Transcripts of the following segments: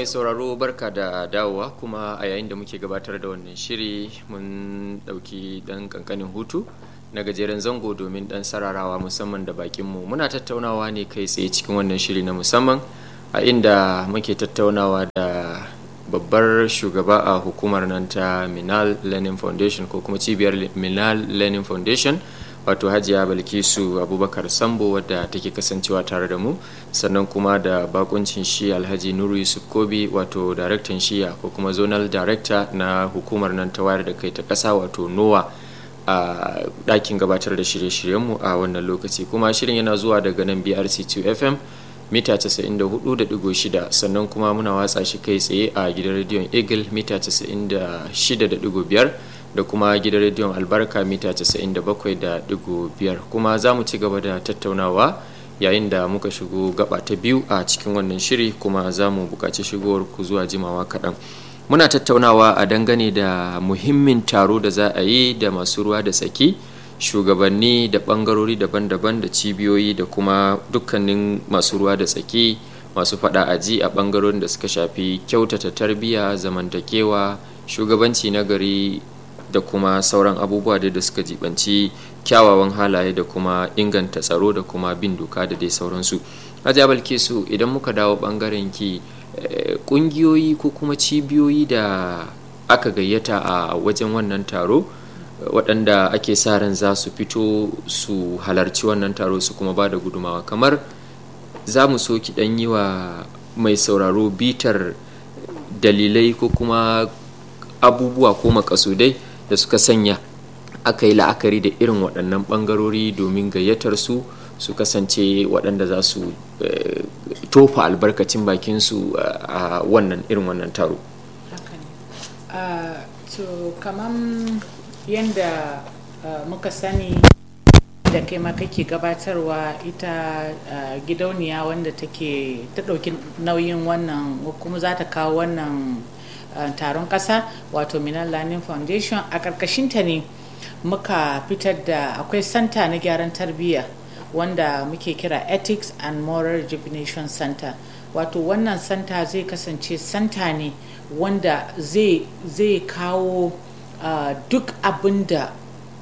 mai sauraro barka da dawowa kuma a yayin da muke gabatar da wannan shiri mun ɗauki ɗan ƙanƙanin hutu na gajeren zango domin ɗan sararawa musamman da bakinmu muna tattaunawa ne kai tsaye cikin wannan shiri na musamman a inda muke tattaunawa da babbar shugaba a hukumar nan ta minal learning foundation ko kuma cibiyar minal learning foundation wato hajiya balkisu abubakar sambo wadda take kasancewa tare da mu sannan kuma da bakuncin shi alhaji nuru yusuf kobi wato daraktan shiya ko kuma zonal director na hukumar nan ta wayar da kai ta kasa wato nowa a ɗakin gabatar da shirye-shiryenmu a wannan lokaci kuma shirin yana zuwa daga nan brc2 fm mita 94.6 sannan kuma muna watsa shi kai tsaye a gidan rediyon eagle mita 96.5 da kuma gidan rediyon albarka mita 97.5 kuma za mu ci gaba da tattaunawa yayin da muka shigo gaba ta biyu a cikin wannan shiri kuma za mu buƙaci shigowar ku zuwa jimawa kaɗan muna tattaunawa a dangane da muhimmin taro da za a yi da masu ruwa da tsaki shugabanni da ɓangarori daban-daban da cibiyoyi da kuma dukkanin masu ruwa da tsaki masu faɗa aji a ɓangarorin da suka shafi kyautata tarbiyya zamantakewa shugabanci na gari da kuma sauran abubuwa da suka jibanci kyawawan halaye da kuma inganta tsaro da kuma bin doka da dai sauransu hajiya balkisu idan muka dawo bangaren ki kungiyoyi ko kuma cibiyoyi da aka gayyata a wajen wannan taro waɗanda ake sa ran za su fito su halarci wannan taro su kuma ba da gudumawa kamar za mu so ki ɗan yi wa mai sauraro bitar dalilai ko kuma abubuwa ko makasudai da suka sanya aka yi la'akari da irin waɗannan ɓangarori domin gayyatar su su kasance waɗanda za su tofa albarkacin bakinsu a wannan irin wannan taro to kaman yadda muka sani da kai ma kake gabatarwa ita gidauniya wanda take ta ɗauki nauyin wannan kuma za ta kawo wannan taron ƙasa wato minan learning foundation a ƙarƙashinta ne muka fitar da akwai santa na gyaran tarbiyya wanda muke kira ethics and moral rejuvenation center wato wannan santa zai kasance santa ne wanda zai kawo uh, duk abin da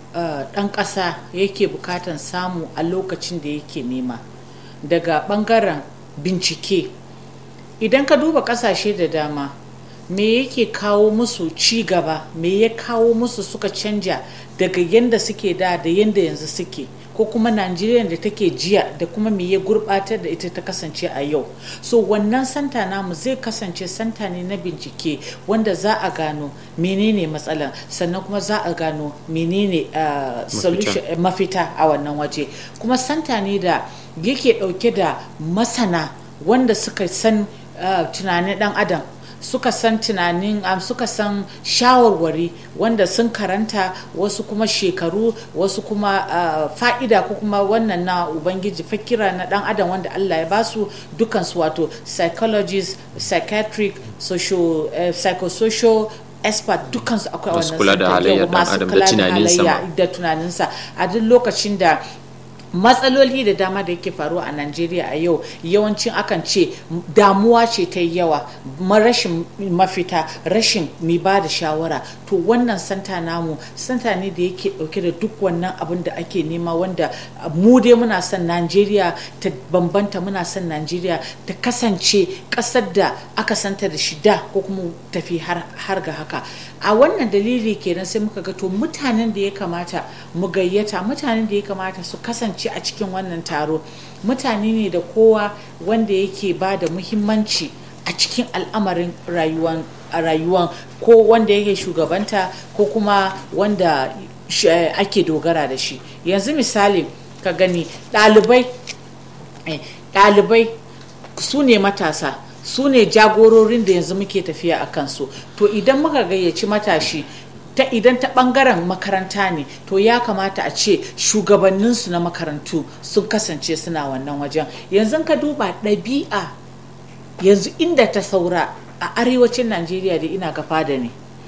ɗan uh, ƙasa yake bukatan samu a lokacin da yake nema daga ɓangaren bincike idan ka duba ƙasashe da dama me yake kawo musu ci gaba me ya kawo musu suka canja daga yadda suke da da yadda yanzu suke ko kuma najeriya da take jiya da kuma me ya gurbatar da ita ta kasance a yau so wannan santa namu zai kasance santa ne na bincike wanda za a gano menene matsalan sannan kuma za a gano menene uh, solution mafita a wannan waje kuma santa ne da yake dauke da masana wanda suka san uh, tunanin dan adam suka san tunanin um, suka san shawarwari wanda sun karanta wasu kuma shekaru wasu kuma uh, fa'ida ko kuma wannan na ubangiji fakira na dan adam wanda allah ya basu dukansu wato psychologist psychiatric social uh, psychosocial expert dukansu akwai wannan kula da halayyar dan adam da tunaninsa da tunaninsa a duk lokacin da matsaloli da dama da yake faruwa a najeriya a yau yawancin akan ce damuwa ce ta yawa rashin mafita rashin mai ba da shawara to wannan santa namu santa ne da yake dauke da duk wannan abin da ake nema wanda mu dai muna son najeriya ta bambanta muna son najeriya ta kasance kasar da aka santa da shida ko kuma tafi har ga haka a wannan dalili kenan sai muka ga to mutanen da ya kamata mu gayyata mutanen da ya kamata su kasance a cikin wannan taro mutane ne da kowa wanda yake ba da muhimmanci a cikin al'amarin rayuwan rayuwan ko wanda yake shugabanta ko kuma wanda ake dogara da shi yanzu misali ka gani ɗalibai ɗalibai su ne matasa su ne jagororin da yanzu muke tafiya a kansu to idan muka gayyaci matashi ta idan ta bangaren makaranta ne to ya kamata a ce shugabanninsu na makarantu sun kasance suna wannan wajen yanzu ka duba ɗabi'a yanzu inda ta saura a arewacin najeriya da ina gafa da ne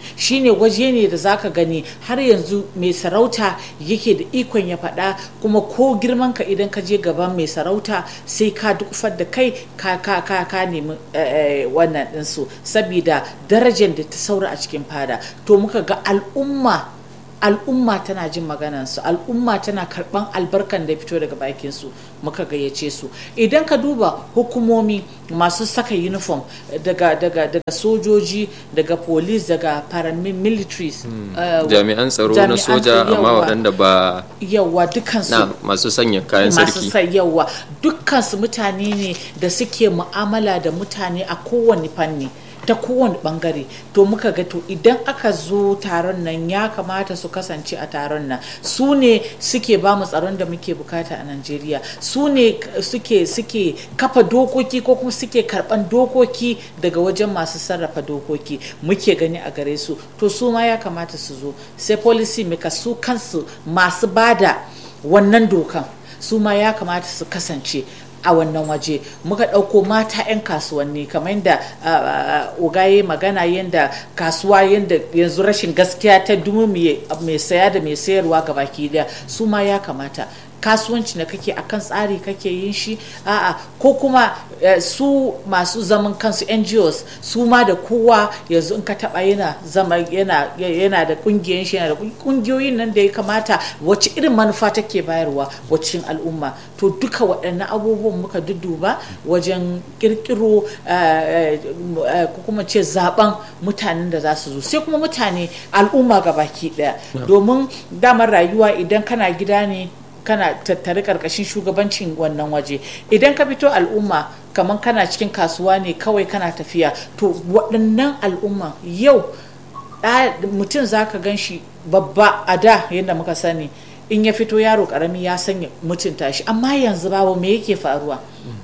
shine waje ne da zaka gani har yanzu mai sarauta yake da ikon ya faɗa kuma ko girman ka idan ka je gaban mai sarauta sai ka dukufar da kai ka ka ka ka nemi wannan ɗinsu saboda darajar da ta saura a cikin fada to muka ga al'umma al'umma tana jin maganansu al'umma tana karban albarkan da fito daga bakinsu muka gayyace su idan ka duba hukumomi masu saka uniform daga daga daga sojoji daga police daga paramilitaries jami'an tsaro na soja amma waɗanda ba yawa dukansu masu sanya kayan sarki masu yawa dukkansu mutane ne da suke mu'amala da mutane a kowane fanni ta kowane bangare to muka ga to idan aka zo taron nan ya kamata su kasance a taron nan su ne suke ba mu tsaron da muke bukata a Najeriya su ne suke suke kafa dokoki ko kuma suke karban dokoki daga wajen masu sarrafa dokoki muke gani a gare su to su ma ya kamata su zo sai policy maka su kansu masu bada wannan dokan su ma ya kamata su kasance a wannan waje muka ɗauko mata 'yan kasuwanni kamar yadda ugaye magana yadda kasuwa yadda yanzu rashin gaskiya ta dumu mai saya da mai sayarwa ga baki daya su ma ya kamata kasuwanci da kake akan tsari kake yin shi a'a ko kuma su masu zaman kansu NGOs su ma da kowa yanzu in ka taba yana zama yana yana da kungiyoyin shi yana da kungiyoyin nan da ya kamata wacce irin manufa take bayarwa wacin al'umma to duka waɗannan abubuwan muka dudduba wajen kirkiro ko kuma ce zaben mutanen da za su zo sai kuma mutane al'umma gabaki daya domin damar rayuwa idan kana gida ne kana tattare karkashin shugabancin wannan waje idan ka fito al'umma kamar kana cikin kasuwa ne kawai kana tafiya to waɗannan al'umma yau mutum za ka gan shi babba a da yadda muka sani in ya fito yaro karami ya sanya mutunta shi amma yanzu babu me yake faruwa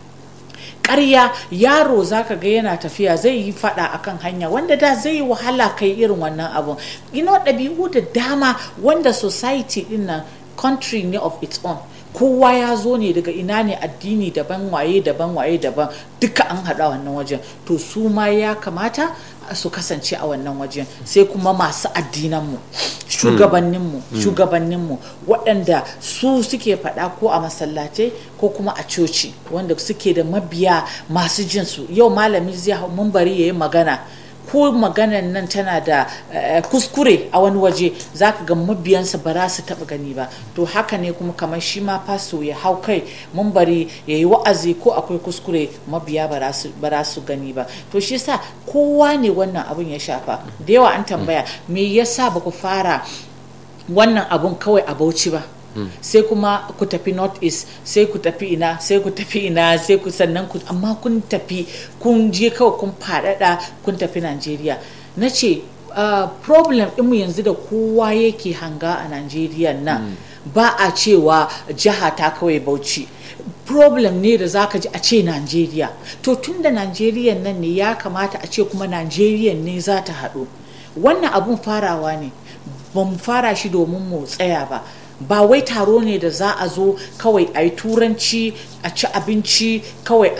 ƙarya yaro zaka ga yana tafiya zai yi fada akan hanya wanda da zai yi wahala kai irin wannan abun ina ɗabi'u da dama wanda society din nan country ne of its own kowa ya zo ne daga ina ne addini daban waye daban waye daban duka an haɗa wannan wajen to su ma ya kamata su kasance a wannan wajen sai kuma masu addinanmu shugabanninmu shugabanninmu waɗanda su suke faɗa ko a masallatai ko kuma a coci wanda suke da mabiya masu jinsu yau malami zai hau bari ya yi magana ko maganan nan tana da kuskure a wani waje za ka ga mabiyansa ba za su taɓa gani ba to haka ne kuma kamar shi ma faso ya hau kai mun bari ya yi wa'azi ko akwai kuskure mabiya ba za su gani ba to shi sa kowa ne wannan abun ya shafa da yawa an tambaya me yasa ba ku fara wannan abun kawai a bauchi ba sai kuma ku tafi north east sai ku tafi ina sai ku tafi ina sai ku sannan ku amma kun tafi kun je kawai kun faɗaɗa kun tafi najeriya na ce problem ɗinmu yanzu da kowa yake hanga a najeriya nan ba a cewa jiha ta kawai bauchi problem ne da zaka ji a ce Najeriya to tun da Najeriya nan ne ya kamata a ce kuma Najeriya ne za ta haɗu wannan abun farawa ne ba mu fara shi domin mu tsaya ba ba wai taro ne da za a zo kawai a yi turanci a ci abinci kawai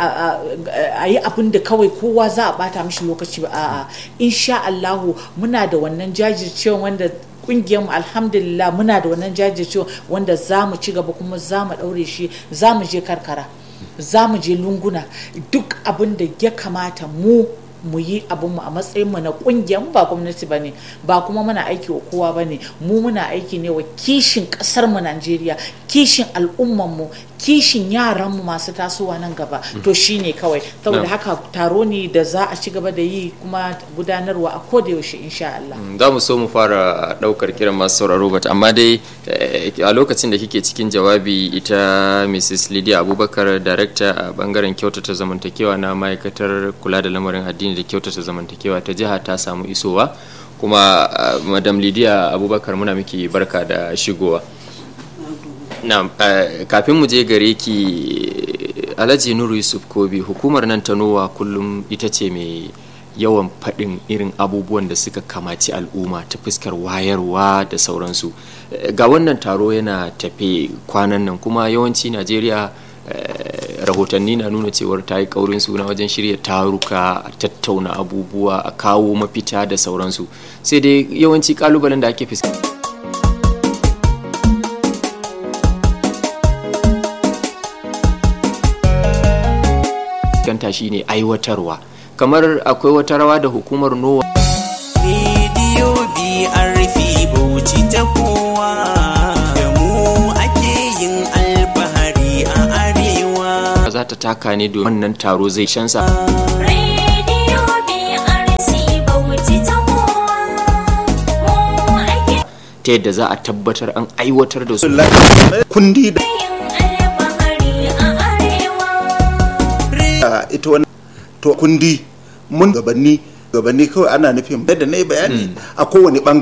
a yi abin da kawai kowa za a bata mishi lokaci ba a'a insha Allahu muna da wannan jajircewa wanda kungiyar mu alhamdulillah muna da wannan jajircewa wanda za mu ci gaba kuma za mu daure shi za mu je karkara za mu je lunguna duk abin da ya kamata mu mu yi abinmu a matsayin mu na kungiyar ba gwamnati ba ne ba kuma muna aiki wa kowa ba ne mu muna aiki ne wa kishin kasar mu Najeriya kishin al'umman mu kishin yaran mu masu tasowa nan gaba to shine kawai saboda haka taro ne da za a ci gaba da yi kuma gudanarwa a koda yaushe insha Allah za mu so mu fara daukar kiran masu sauraro bat amma dai a lokacin da kike cikin jawabi ita Mrs. Lydia Abubakar director a bangaren kyautata zamantakewa na ma'aikatar kula da lamarin addini da kyautata zamantakewa ta jiha ta samu isowa kuma madam Lydia Abubakar muna miki barka da shigowa na kafin mu je gare ki alhaji nuru yusuf kobi hukumar nan ta nowa kullum ita ce mai yawan faɗin irin abubuwan da suka kamaci al'umma ta fuskar wayarwa da sauransu ga wannan taro yana tafe kwanan nan kuma yawanci najeriya rahotanni na nuna cewar ta yi kaurin suna wajen shirya taruka a tattauna abubuwa a kawo mafita da sauransu sai dai yawanci kalubalen da ake fuskanta fuskanta shine aiwatarwa kamar akwai wata rawa da hukumar nowa rediyo brf bauchi ta kowa da mu ake yin alfahari a arewa za ta taka ne domin wannan taro zai shansa Radio BRC Bauchi ta kowa mu ake ta yadda za a tabbatar an aiwatar da su kundi da yin alfahari a arewa. ita wani to kundi mun gabanni gabanni kawai ana nufin da na yi bayani a kowane bangare